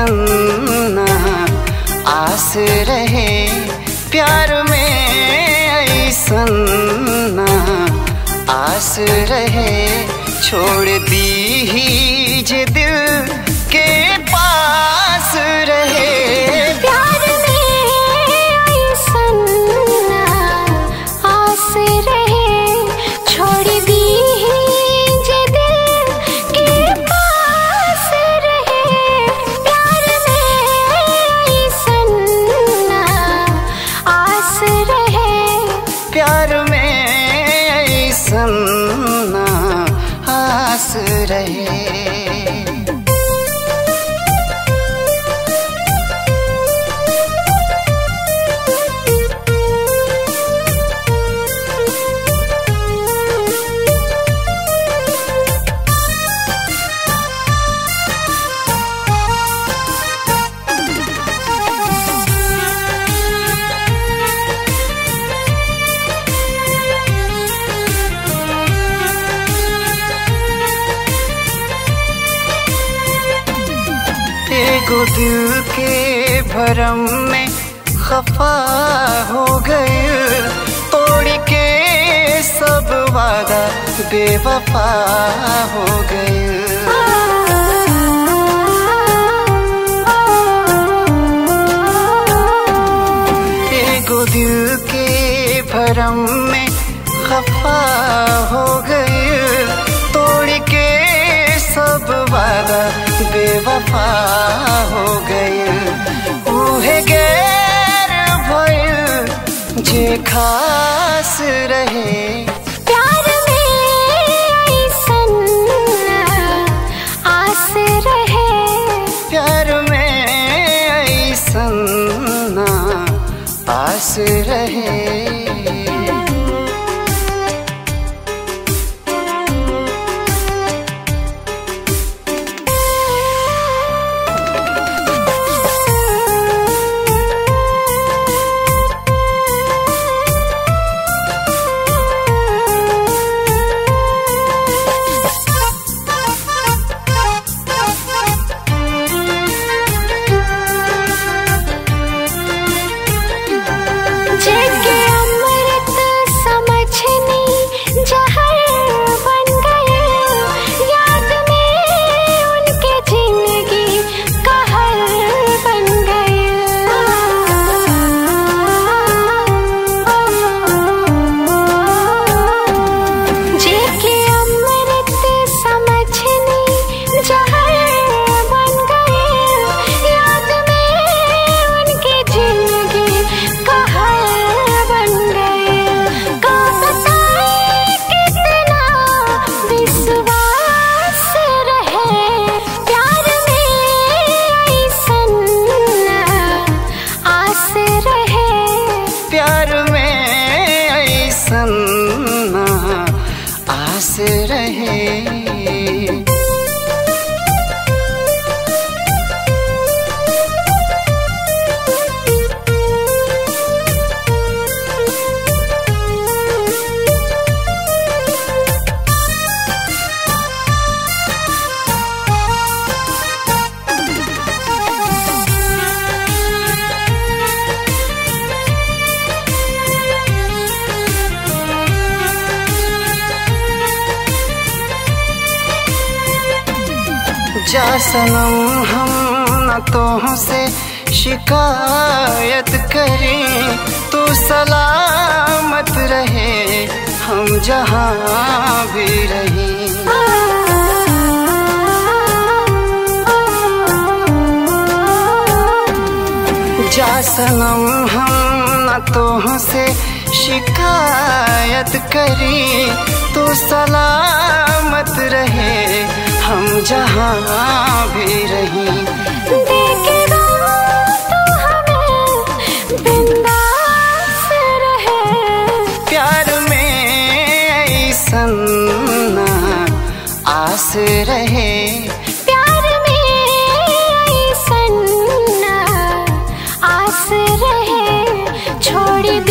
ऐसन ना आस रहे प्यार में ऐसन ना आस रहे छोड़ दी ही जे दिल के पास रहे प्यार में ऐसन ना आस रहे छोड़ दी जे दिल के पास रहे प्यार में ऐसन ना आस रहे प्यार में ऐसन ना आस रहे एगो दिल के भरम में खफा हो गए तोड़ के सब वादा बेवफा हो गए एगो दिल के भरम में खफा हो गए तोड़ के सब वादा बेवफा हो गए उहे गैर भइल जे खास रहे प्यार में ऐसन आस रहे प्यार में ऐसन ना आस रहे जेके अमृत समझनी जहर बन गए याद में उनके जिंदगी कहर बन गए जेके अमृत समझनी जहर बन गए याद में उनके जिंदगी कहर बन गए का बताए कितना विश्वास रहे प्यार में ऐसन आस रहे प्यार में ऐसन ना आस रहे जा सनम हम न तो से शिकायत करें तू सलामत रहे हम जहाँ भी रहें जा सनम हम न तो से शिकायत करें तू सलामत रहे हम जहाँ भी रहें देखेगा तो हमें बिंदास रहे प्यार में ऐसन ना आस रहे प्यार में ऐसन आस रहे छोड़